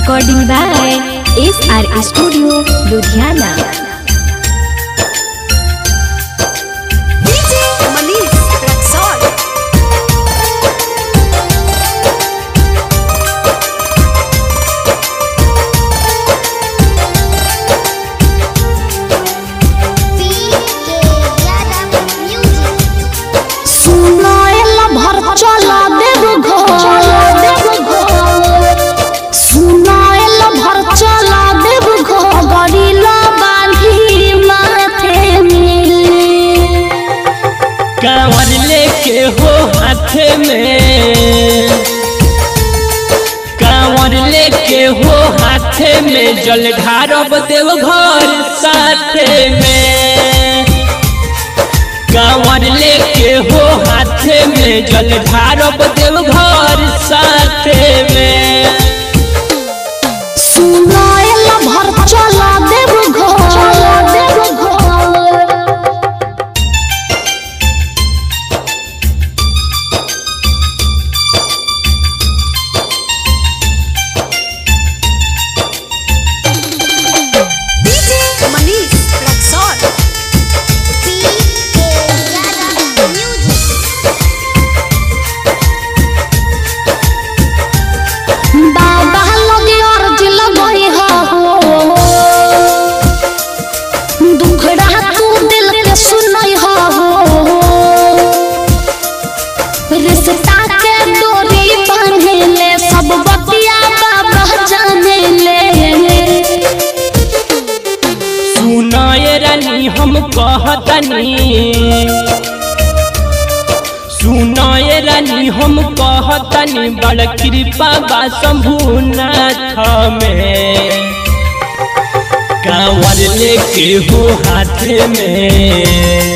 Recording by SR Studio, Ludhiana. DJ Manish Raxol. सुनाएला भर चला देव घर सुनाएला भर चला देव घर गरीला बांधी माथे में कांवर लेके हो हाथ में कांवर लेके हो हाथ में जल ढारब देव घर साथ में कांवर लेके हो हाथ में जल ढारब देव घर साथ में सुनाएला भर चला देव घर देव घर DJ Manish Raxol. बाबा लगे अर्ज लगई हो दुखड़ा तू दिल के सुनई हो रिश्ता के डोरी बांधे ले सब बतिया बाबा जाने ले सुनाए रानी हम कहतनी सुनाए रानी हम कहतनी बड़ कृपा बा शंभुनाथ में कांवर लेके हो हाथ में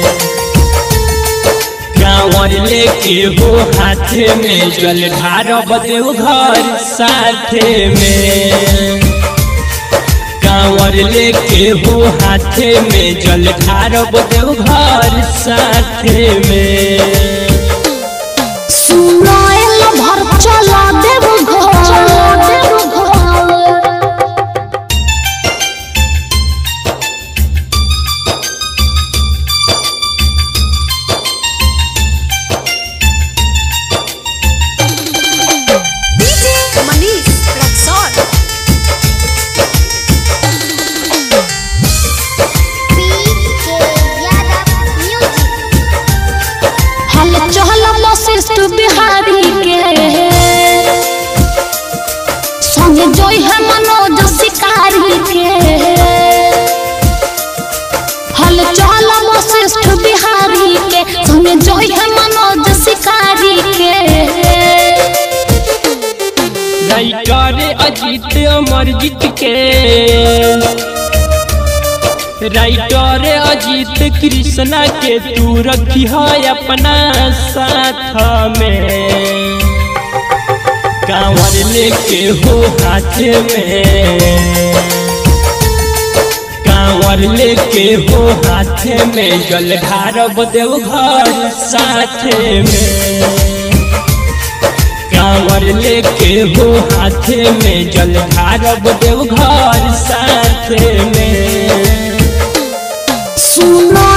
कांवर लेके हो हाथ में जल ढारब देव घर साथ में कांवर लेके हो हाथ में जल ढारब देव घर साथ में सुनाएला भर चला देव घर देव घर DJ Manish Raxol. हल चहल वशिष्ठ बिहारी के संगे जोई है मनोज शिकारी के हल चहल वशिष्ठ बिहारी के संगे जोई है मनोज शिकारी के राइटर अजीत अमरजीत के राइटर अजीत कृष्णा के तू रखी है अपना साथ में कांवर लेके हो हाथ में कांवर लेके हो हाथ में जल ढारब देव घर साथ में कांवर लेके हो हाथ में जल ढारब देव घर साथ में सुना